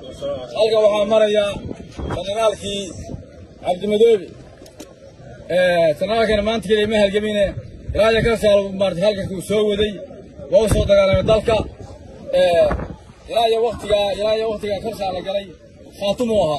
halka waxaa maraya sanadaalkii cabdimadoobe sanadaalkana maanta keliya ma halgamine ilaa iyo ka saal maarata halkankuu soo waday waa u soo dagaalamay dalka ilaa iyo waktigaa ilaa iyo waktigaa karsaa la galay khaatumuu ahaa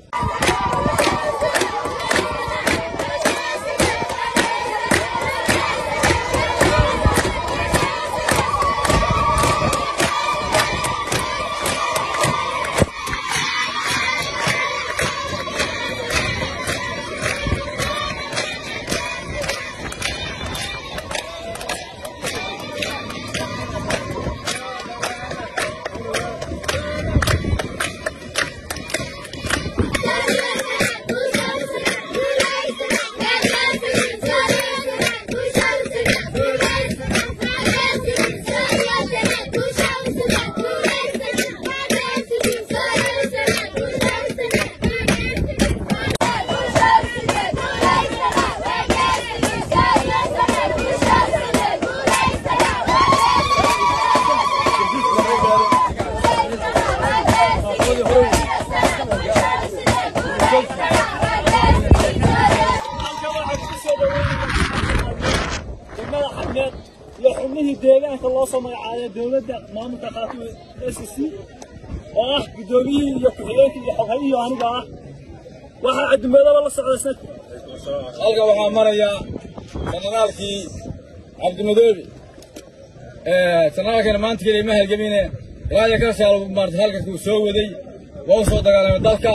iyo xubnihii deegaanka loo soo magacaabay dowladda maamulka khaatimo s c oo ah guddoomiyihii iyo ku-xigeenkii iyo xoghayihii aniga ah waxaa caddumeedaba la socda sanadka halka waxaa maraya sanadaalkii cabdimadoobe sanadaalkana maanta keliya ma halgamine ilaa iyo ka saal maarata halkankuu soo waday waa u soo dagaalamay dalka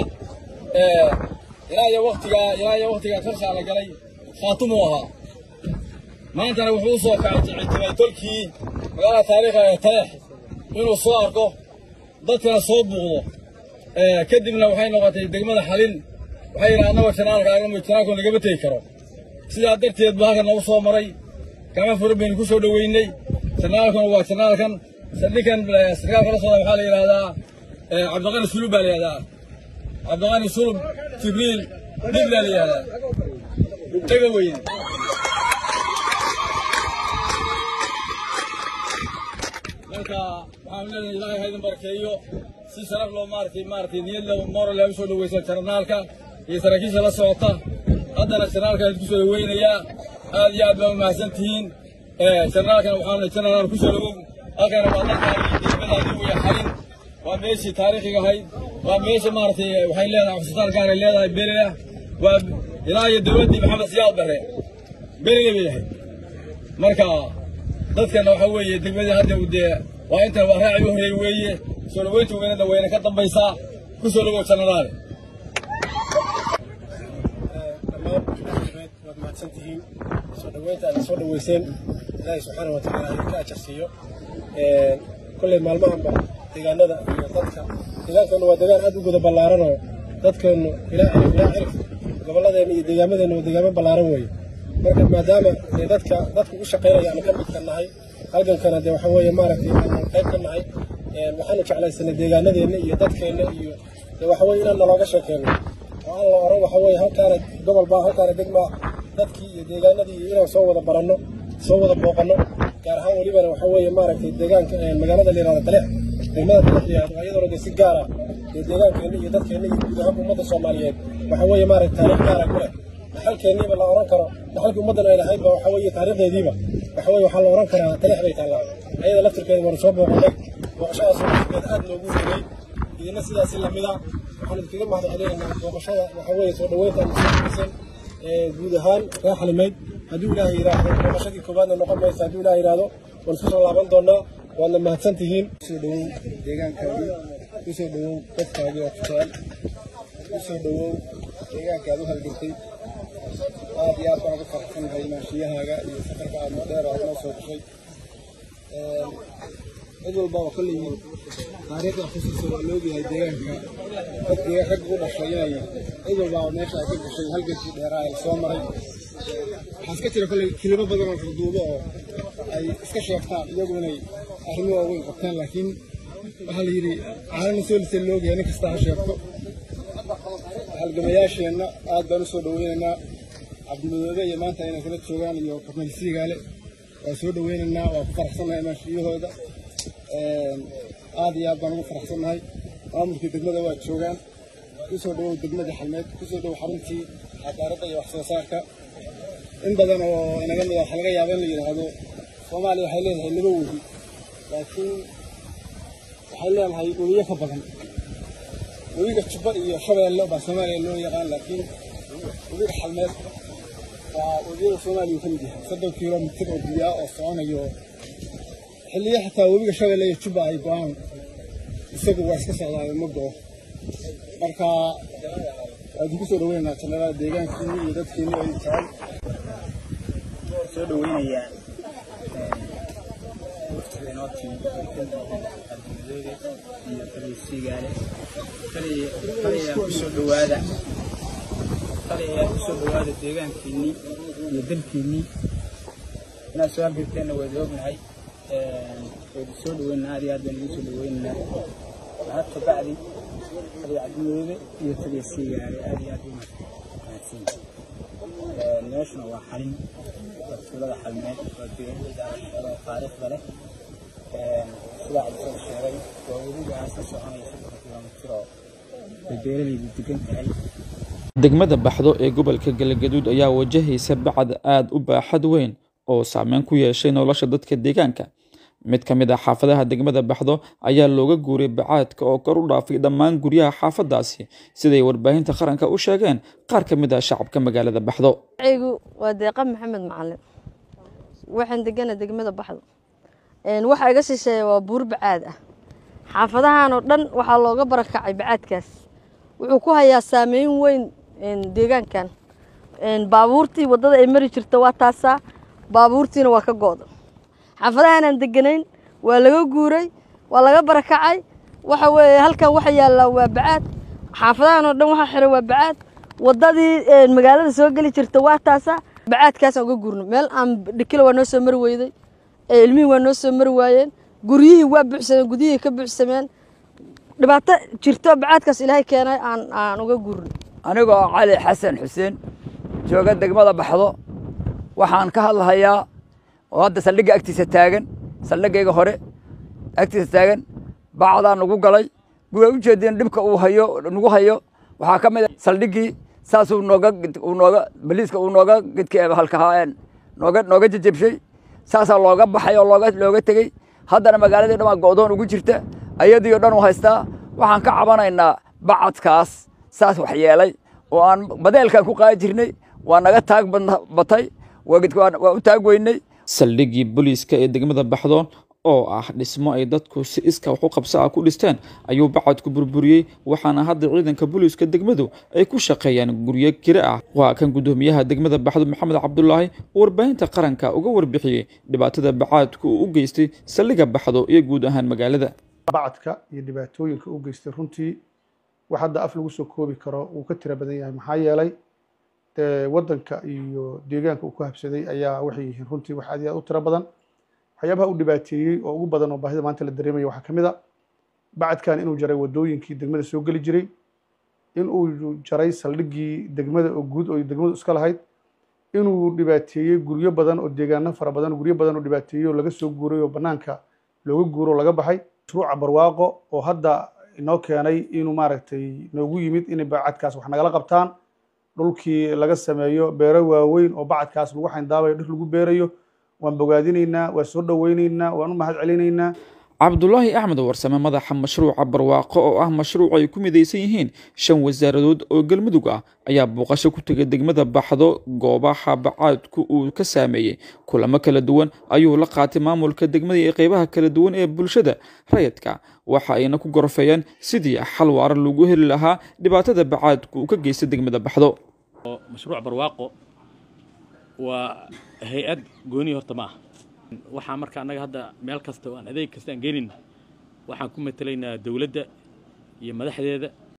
ilaa iyo waktigaa ilaa iyo waktigaa karsaa la galay khaatumuu ahaa maantana wuxuu u soo kacay ictimay tolkii magaalada taariikha ee tareex inuu soo arko dadkana soo buuqdo kadibna waxay noqotay degmada xalin waxay yidhaha annagoo janaalka agama janaalku nagama tegi karo sidaa darteed buu halkan nagu soo maray kama furan baynu ku soo dhoweynay janaalkuna waa janaalkan ninkan sarkaalka la socda waxaa la yidhahdaa cabdiqani sulub baa la yidhahdaa cabdiqani sulub jibriil dhib baa la yidhahdaa dhega weyne marka waxaan leedahay ilaahay ha idin barkeeyo si sharaf loo maaratay maaratay niyad leh moral leh u soo dhaweysa jarnaalka iyo saraakiisha la socota haddana jarnaalka idinku soo dhaweynayaa aad iyo aad baa umahadsan tihiin jarnaalkana waxaan jarnaal ku soo dhawow halkana waa dalkaagii deemadaadii weya xalin waa meeshii taariikhiga ahayd waa meesha maaratay waxay leedahay cusbitaal gaaray leedahay berilah waa ilaa iyo dowladdii maxamed siyaad bare beriga bay ahayd marka dadkana waxa weeye degmadii hadda dee waa intan waa raaci u horreey weeye soo dhaweynta weynada wayna ka dambaysaa ku soo dhawow jannadaale dhammaan waad mahadsan tihiin soo dhaweynta aad soo dhaweyseen ilaahay subxaana watacaala idin ka ajarsiiyo kolley maalmahanba deegaanada iyo dadka deegaankeenu waa deegaan aad u guda ballaaran oo dadkeenu ilaa cirif ilaa cirif gobolladeena iyo deegaamadeena waa deegaamo ballaaran weeye marka maadaama dee dadka dadka u shaqaynaya aanu ka mid ka nahay halgankana dee waxa weeye maaragtay aanu qayb ka nahay waxaanu jeclaysanay deegaanadeenna iyo dadkeenna iyo dee waxa weye inaan nalooga sheekeyno oo aan la oran waxa weeye halkaana gobol baa halkaana degmaa dadkii iyo deegaanadii iyo inaan soo wada baranno soo wada booqanno gaar ahaan welibana waxa weeye maaragtay deegaanka magaalada la yihahdo daleec degmada daleec la yihahdo iyadoona dee si gaar ah dee deegaankeenna iyo dadkeenna iyo guud ahaan ummadda soomaaliyeed waxa weeye maaragtay taariikh gaara ku leh dhaxalkeenniiba la oran karo dhaxalkii ummaddan ay lahaydba waxa weeye taariikhdeediiba waxa weeye waxaa la oran karaa taleex bay taallaa ayada laftirkeeda waanu soo booqanay booqashadaas laftirkeeda aad loogu rigay idina sidaasi lamida waxaan idinkaga mahad celinaynaa booqashada waxa weeye soo dhaweynta aad soo dhaweysan guud ahaan reer xalimayd hadduu ilaahay yidhaahdo booqashadii koowaadna noqon maysa hadduu ilaahay yidhaahdo waan isku soo laaban doonaa waadna mahadsan tihiin kusoo dhawow deegaankaagii kusoo dhawow dadkaagii oo ku jecel kusoo dhawow deegaankaad u halgantay aad iyo aad baan ugu faraxsanahay maashiyahaaga iyo safarka aad dheer aad noo soo gashay cid walbaba kolley taariikhda xusuusta waa la ogyahay deegaanka dadkii rag u dhashay inay cid walbaba meesha ay ka gashay halgankii dheeraa ay soo maray waxaa iska jira kolley kilimo badan oo ruduubo oo ay iska sheegtaan iyagu inay arrimo waaweyn qabtaan laakiin waxaa la yidhi caalana soo lisa la ogyahay nin kasta ha sheegto halgamayaasheenna aad baan u soo dhaweynaynaa cabdimadoobe iyo maanta inay kala joogaan iyo korneyl siigaale waa soo dhaweynaynaa waa ku faraxsannahay maashiyahooda aad iyo aad baan ugu faraxsannahay maamulkii degmada waa joogaan kusoo dhawow degmadii xalmeed kusoo dhawow xaruntii cadaaladda iyo wax soo saarka in badan oo inaga mid a waxaa laga yaaba in la yidhaahdo soomaaliya waxay leedahay laba webi laakiin waxay leedahay webiyo ka badan webiga jubba iyo shabeelle baa soomaaliya loo yaqaan laakiin webiga xalmeed waa webiyada soomaaliya uu ka mid yahay soddon kilomitir oo biyo ah oo soconayo xilliyo xataa webiga shabeelle iyo jubba ay go-aan isagu waa iska socdaayo ma go-o marka waa idinku soo dhaweynaynaa jannada deegaankiinni iyo dadkiinni oo idin jecel soo dhaweynayaa waftigeenotii ardimadooda iyo kalisiigaale kaliyaa kusoo dhawaada kaliyaa kusoo dhawaada deegaankiinnii iyo dalkiinnii inaad soo halgirteenna waad ognahay waydu soo dhaweynaa aad iyo aad baan idiin soo dhaweynaynaa mahad kabacdi kaliya ardimadooda iyo kalisiigaale aad iyo aad u mahadsan meeshuna waa xalin tuulada xalmeed waa beeraleyda oo taariikhda leh sidaa cabdisada sheegay waa webigaas ka soconaya soddon kilomitir oo ay beeraleydu degan tahay degmada baxdo ee gobolka galgaduud ayaa wajahaysa bacad aad u baaxad weyn oo saameyn ku yeeshay nolosha dadka deegaanka mid ka mid ah xaafadaha degmada baxdo ayaa looga guuray bacaadka oo kor u dhaafay dhammaan guryaha xaafadaasi siday warbaahinta qaranka u sheegeen qaar ka mid ah shacabka magaalada baxdo gu waa deeqa maxamed macalin waxaan degana degmada baxdo waxaa iga shisheeya waa buur bacaad ah xaafadahan oo dhan waxaa looga barakacay bacaadkaas wuxuu ku hayaa saameyn weyn deegaankan baabuurtii waddada ay mari jirta waa taasaa baabuurtiina waa ka go'da xaafadahaanaan deganayn waa laga guuray waa laga barakacay waxa weeye halkan waxa yaallaa waa bacaad xaafadahan oo dhan waxa xiran waa bacaad waddadii magaalada soo geli jirta waa taasaa bacaadkaasaan uga guurno meel aan dhikila waa noo soo mari weyday ilmihii waa noo soo mari waayeen guryihii waa buuxsameen gudihii ka buuxsameen dhibaato jirto bacaadkaas ilaahay keenay aan aan uga guurno anigoo cali xasan xuseen jooga degmada baxdo waxaan ka hadlahayaa oo hadda saldhigga agtiisa taagan saldhiggayga hore agtiisa taagan bacdaa nagu galay waa u jeedeen dhibka uu hayo nagu hayo waxaa ka mid a saldhiggii saasuu nooga uu nooga baliiska uu nooga gedka halkahaa nooga nooga jejebshay saasaa looga baxay oo looga looga tegey haddana magaaladii dhan waa go'doon ugu jirta ayadii oo dhan u haystaa waxaan ka cabanaynaa bacadkaas saas wax yeelay oo aan badeelkan ku qaadi jirnay waa naga taag batay waa u taag weynay saldhiggii booliiska ee degmada baxdo oo ah dhismo ay dadku si iska wax u qabsa ah ku dhisteen ayuu bacadku burburiyey waxaana hadda ciidanka booliiska degmadu ay ku shaqeeyaan guryo kire ah waa kan guddoomiyaha degmada baxdo maxamed cabdulaahi oo warbaahinta qaranka uga warbixiyey dhibaatada bacaadku uu u geystay saldhigga baxdo iyo guud ahaan magaalada bacadka iyo dhibaatooyinka u geystay runtii wax hadda af lagu soo koobi karo wuu ka tira badan yahay maxaa yeelay waddanka iyo deegaanka uu ku habsaday ayaa waxay yihiin runtii wax aad iyo aad u tiro badan waxyaabaha u dhibaateeyey oo ugu badan oo baahida maanta la dareemaya waxaa ka mid a bacadkan inuu jaray waddooyinkii degmada soo geli jiray inuu jaray saldhiggii degmada oo guud oo degmadu iska lahayd inuu dhibaateeyey guryo badan oo deegaano fara badan guryo badan oo dhibaateeyey oo laga soo guuray oo bannaanka looga guuro oo laga baxay mashruuca barwaaqo oo hadda inoo keenay inuu maaragtay noogu yimid inay bacadkaas wax nagala qabtaan dhulkii laga sameeyo beero waaweyn oo bacadkaas lagu xayndaabayo dhir lagu beerayo waan bogaadinaynaa waan soo dhoweynaynaa waan u mahad celinaynaa cabdulaahi axmed warsame madaxa mashruuca barwaaqo oo ah mashruuc ay ku midaysan yihiin shan wasaaradood oo galmudug ah ayaa booqasho ku tegay degmada baxdo goobaha bacaadku uu ka saameeyey kulamo kala duwan ayuu la qaatay maamulka degmada iyo qeybaha kala duwan ee bulshada rayidka waxa ayna ku gorfeeyeen sidii xal waara lagu heli lahaa dhibaatada bacaadku uu ka geystay degmada baxdo mashruuc barwaaqo waa hay-ad gooni horta ma ah waxaa marka annaga hadda meel kasta oo aan adeeg kasta aan geenin waxaan ku matelaynaa dowladda iyo madaxdeeda